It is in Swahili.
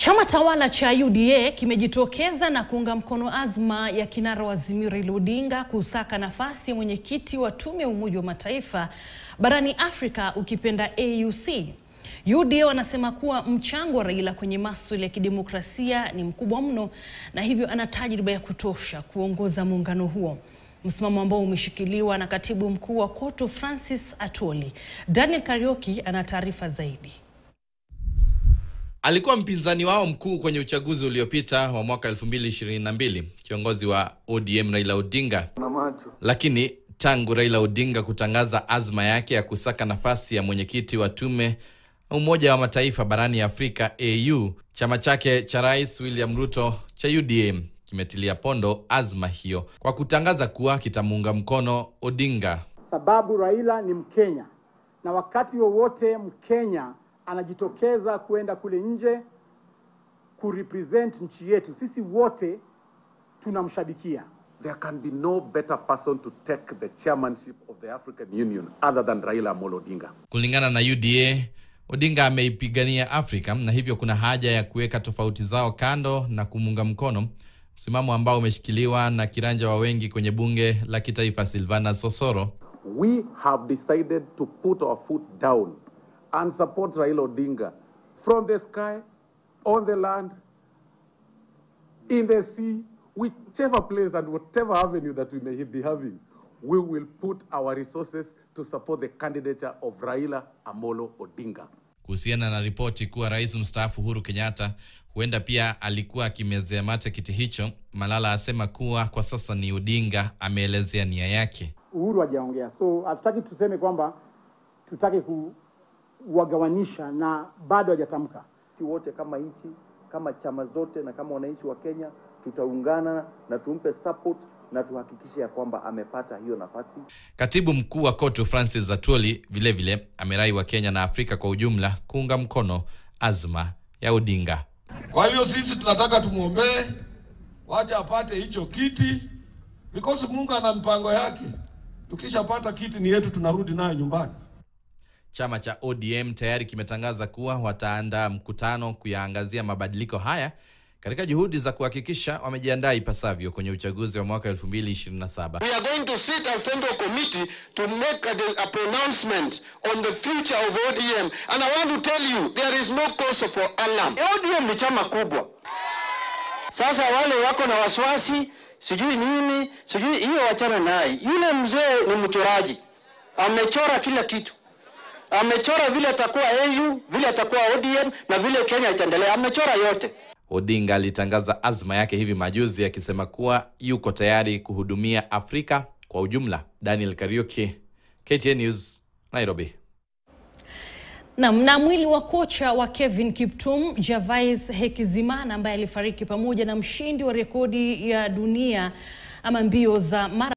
Chama tawala cha UDA kimejitokeza na kuunga mkono azma ya kinara wa Azimio Raila Odinga kusaka nafasi ya mwenyekiti wa tume ya Umoja wa Mataifa barani Afrika ukipenda AUC. UDA wanasema kuwa mchango wa Raila kwenye masuala ya kidemokrasia ni mkubwa mno na hivyo ana tajriba ya kutosha kuongoza muungano huo, msimamo ambao umeshikiliwa na katibu mkuu wa KOTU Francis Atwoli. Daniel Karioki ana taarifa zaidi. Alikuwa mpinzani wao mkuu kwenye uchaguzi uliopita wa mwaka 2022, kiongozi wa ODM Raila Odinga. Lakini tangu Raila Odinga kutangaza azma yake ya kusaka nafasi ya mwenyekiti wa tume Umoja wa Mataifa barani Afrika AU, chama chake cha Rais William Ruto cha UDA kimetilia pondo azma hiyo kwa kutangaza kuwa kitamuunga mkono Odinga. Sababu Raila ni Mkenya na wakati wowote Mkenya anajitokeza kwenda kule nje kurepresent nchi yetu, sisi wote tunamshabikia. There can be no better person to take the chairmanship of the African Union other than Raila Amolo Odinga. Kulingana na UDA, Odinga ameipigania Afrika na hivyo kuna haja ya kuweka tofauti zao kando na kumuunga mkono, msimamo ambao umeshikiliwa na kiranja wa wengi kwenye bunge la kitaifa Silvana Sosoro. We have decided to put our foot down and support Raila Odinga from the sky, on the land, in the sea, whichever place and whatever avenue that we may be having, we will put our resources to support the candidature of Raila Amolo Odinga. Kuhusiana na ripoti kuwa rais mstaafu Uhuru Kenyatta huenda pia alikuwa akimezea mate kiti hicho, Malala asema kuwa kwa sasa ni Odinga ameelezea nia yake. Uhuru hajaongea, so hatutaki tuseme kwamba tutake kuwagawanisha na bado hajatamka. Sisi wote kama nchi, kama chama zote na kama wananchi wa Kenya tutaungana na tumpe support na tuhakikishe ya kwamba amepata hiyo nafasi. Katibu mkuu wa KOTU Francis Atwoli vilevile amerai wa Kenya na Afrika kwa ujumla kuunga mkono azma ya Odinga. Kwa hivyo sisi tunataka tumwombee, wacha apate hicho kiti, because Mungu ana mpango yake. Tukishapata kiti ni yetu, tunarudi nayo nyumbani. Chama cha ODM tayari kimetangaza kuwa wataandaa mkutano kuyaangazia mabadiliko haya katika juhudi za kuhakikisha wamejiandaa ipasavyo kwenye uchaguzi wa mwaka 2027. We are going to sit as central committee to make a, a pronouncement on the future of ODM. And I want to tell you, there is no cause for alarm. ODM ni chama kubwa. Sasa wale wako na wasiwasi, sijui nini, sijui hiyo wachana naye. Yule mzee ni mchoraji. Amechora kila kitu. Amechora vile atakuwa AU, vile atakuwa ODM na vile Kenya itaendelea. Amechora yote. Odinga alitangaza azma yake hivi majuzi akisema kuwa yuko tayari kuhudumia Afrika kwa ujumla. Daniel Kariuki, KTN News, Nairobi. Naam, na mwili wa kocha wa Kevin Kiptum Gervais Hekizimana ambaye alifariki pamoja na mshindi wa rekodi ya dunia ama mbio za mara